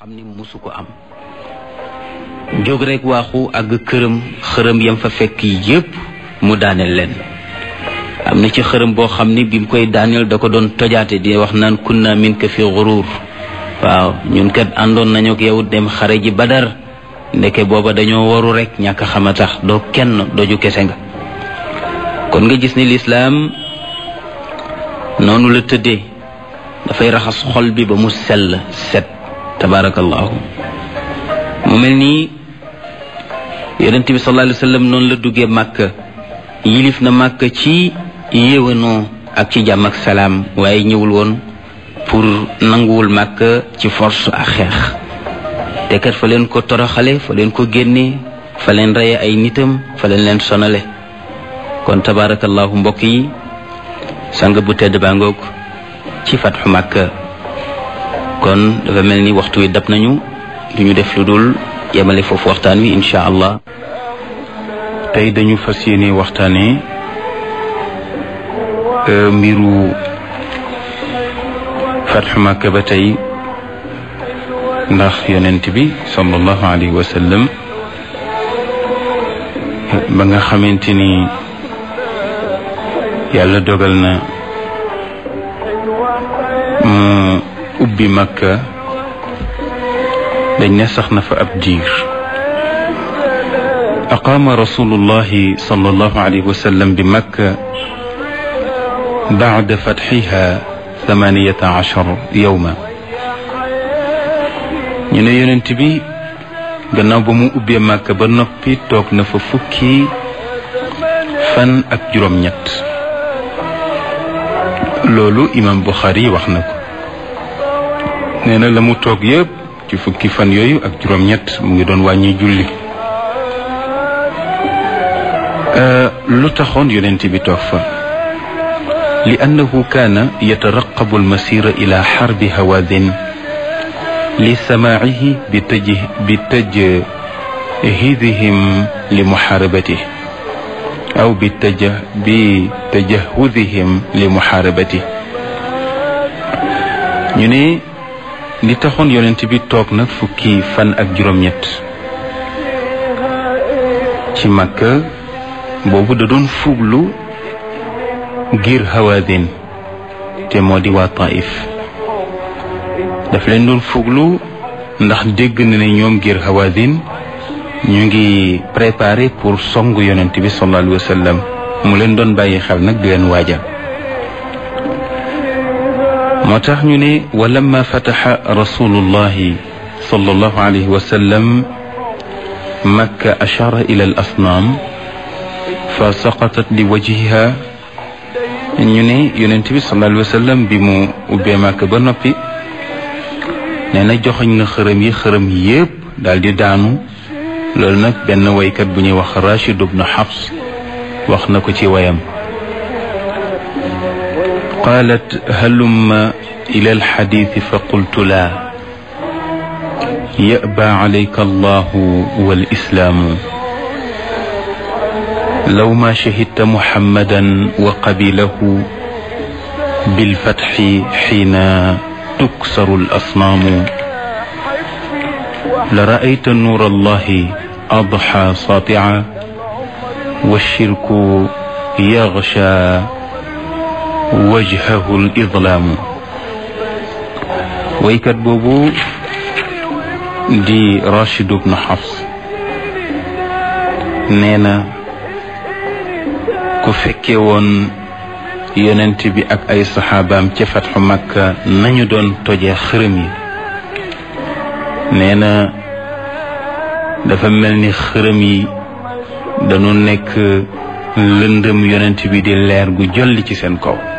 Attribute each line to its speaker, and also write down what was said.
Speaker 1: xam ni musu ko am jóg rek waaxu àgg këram xërëm yam fa fekk yépp mu daaneel leen am na ci xërëm boo xam ni bi mu koy daaneel da ko doon tojaate di wax naan kunna min ka fi xuruur waaw ñun kat àndoon nañu ak yow dem xare ji badar ndeke booba dañoo waru rek ñàkk xama tax doo kenn doju kese nga kon nga gis ni lislaam noonu la tëddee dafay raxas xol bi ba mu sell set tabarakallahu mu mel nii yonent bi sallallahu alayhi wa sallam noonu la duggee màkka yilif na màkka ci yéwanoo ak ci jàmm ak salaam waaye ñëwul woon pour nanguwul màkka ci force ak xeex te kat fa leen ko toroxale fa leen ko génne fa leen reye ay nitam fa leen leen sonale kon tabarakallahu mbokk yi sang bu tedd baa ngoog ci fatxu màkka kon dafa mel ni waxtu wi dab nañu du ñu def lu dul yemale foofu waxtaan wi incha allah
Speaker 2: tey dañu fas yéene waxtaane mbiru fatxu màkka ba tey ndax yonent bi sallallahu alayhi wa sallam ba nga xamante ni yàlla dogal na mu ubbi makka dañ ne sax na fa ab diir aqaama rasulullahi sallallahu alayhi wa sallam bi makka bacda fatxiha thamaniyata achar yowma ñu ne yonent bi gannaaw ba mu ubbee makka ba noppi toog na fa fukki fan ak juróom-ñett loolu imam Buxaari wax na ko nee na la mu toog yëpp ci fukki fan yooyu ak juróom-ñett mu ngi doon wàññi julli lu taxoon yonent bi toog fa li annahu kaana yataraqabu almasira ila xarbi hawaadin li samaacihi bi taj bi tajhidihim li muxaarabatih aw bi taja bi tajahudihim li muxaarabati ñu ne li taxoon yonent bi toog nag fukki fan ak juróom-ñett ci Makka boobu da doon fuglu ngir hawaadin te moo di waa Taif daf leen doon fuglu ndax dégg na ne ñoom ngir hawaadin ñu ngi préparé pour song yonent bi sallallahu alayhi wa sallam mu leen doon bàyyi xel nag di leen waaja moo tax ñu ne wa lamma fataxa rasulullahi sallallahu alayhi wa sallam makka ashara ila al asnaam fa saqatat li wajhiha ñu ne yonent bi sallallahu alayhi wa sallam bi mu ubbee makka ba noppi nee na joxoñ na xërëm yi xërëm yépp daal di daanu loolu nag benn waykat bu ñuy wax Rachid ibn Hafs wax na ko ci wayam qaalat halumma ila alxadiisi fa qultu laa yaba calayka allahu walislaamu law ma shahidta muhammadan wa qabilahu bilfatxi xiina tuksaru alasnaamu la raayta nuur allahi adxa satia walshirku yaxsha wajhahu lidlaamu waykat boobu di Rachid ibn Hafs nee na ku fekke woon yonent bi ak ay saxaabaam ca fatxu Makka nañu doon tojee xërëm yi nee na dafa mel ni xërëm yi dañu nekk lëndëm yonent bi di leer gu jolli ci seen kaw